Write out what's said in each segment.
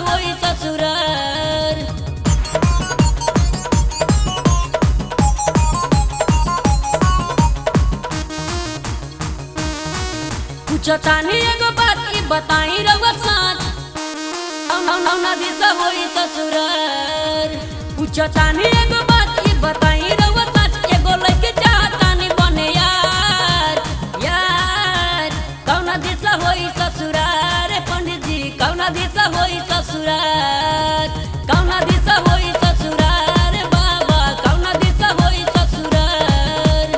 होई ससुरार पूछो तानी एगो बात ई बताई रउआ साथ औना औना दिशा होई ससुरार पूछो तानी एगो बात ई बताई रउआ साथ एगो लइके चाहतानी बने यार यार कौना दिशा होई ससुरार पंडित जी कौना दिशा होई ससुरार कौना दिशा होई ससुरार बाबा कौना दिशा होई ससुरार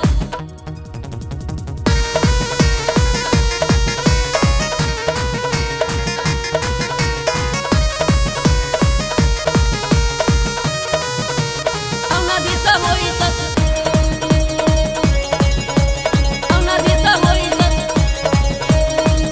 औना दिशा होई ससुरार औना दिशा होई ससुरार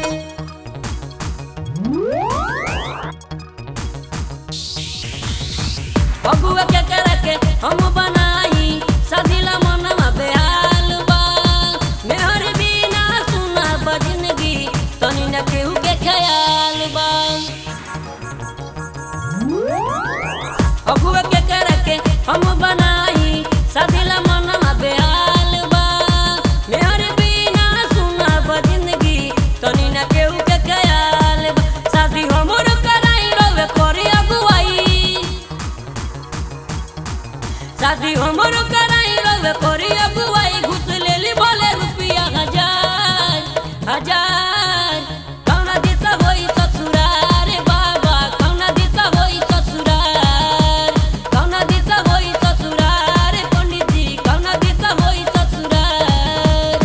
बबुआ के करे के हम बनाई सदिला मनवा बेहाल बा मेहर बिना सुना बजिनगी तनी न केहू के ख्याल बा बबुआ के करे के हम बनाई सदिला मनवा बेहाल बा मेहर बिना सुना बजिनगी तनी न केहू के ख्याल बा शादी हमर कराई रवे करी अगुवाई शादी हमरो कराई रवे करी अगुवाई घुस लेली बोले रुपया हजार हजार कौना दिशा होई ससुरार बाबा कौना दिशा होई ससुरार कौना दिशा होई ससुरार पंडित जी कौना दिशा होई ससुरार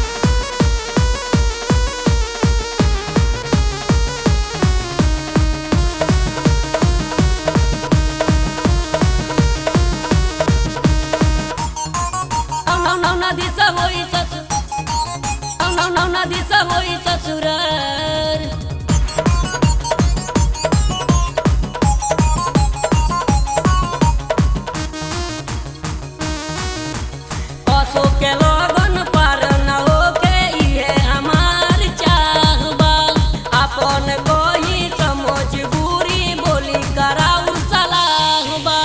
औना औना दिशा होई ससुर औना औना दिशा होई ससुरार पशु के लगन पार न होके इहे हमार चाहबा अपन कोई समझ बुरी बोली कराऊ सलाहबा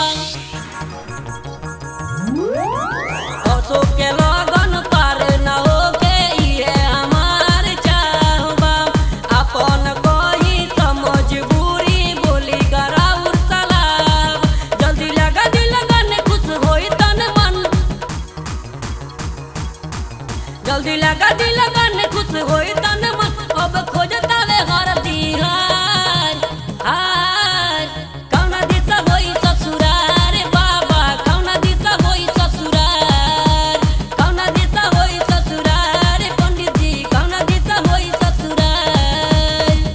पशु के लगन पार न होके इहे हमार चाहबा अपन कोई समझ बुरी बोली कराऊ सलाह जल्दी लगा दिल लगन खुश होई तन मन जल्दी लगा दिल लगन खुश होई तन मन अब खोजता वे हर दिहार हार कौना दिशा होई ससुरार बाबा कौना दिशा होई ससुरार कौना दिशा होई ससुरार पंडित जी कौना दिशा होई ससुरार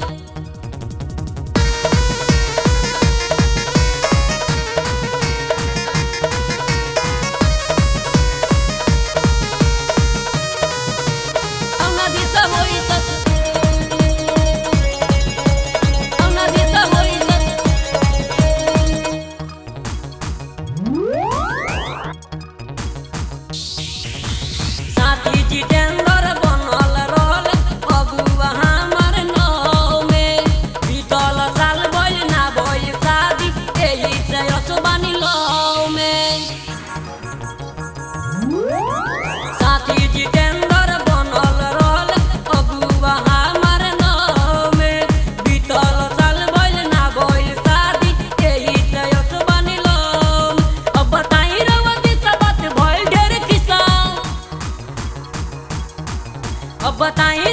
औना दिशा होई ससुरार औना दिशा होई ससुरार साथी जितेंद्र बनल रहल अगुआ हमर नाव में बीतल साल भइल ना भइल शादी एही से असबानी लव में साथी जितेंद्र बनल रहल अगुआ हमर नाव में बीतल साल भइल ना भइल शादी एही से असबानी लव अब बताई रउआ दिशा बात भइल ढेर किस्सा अब बताई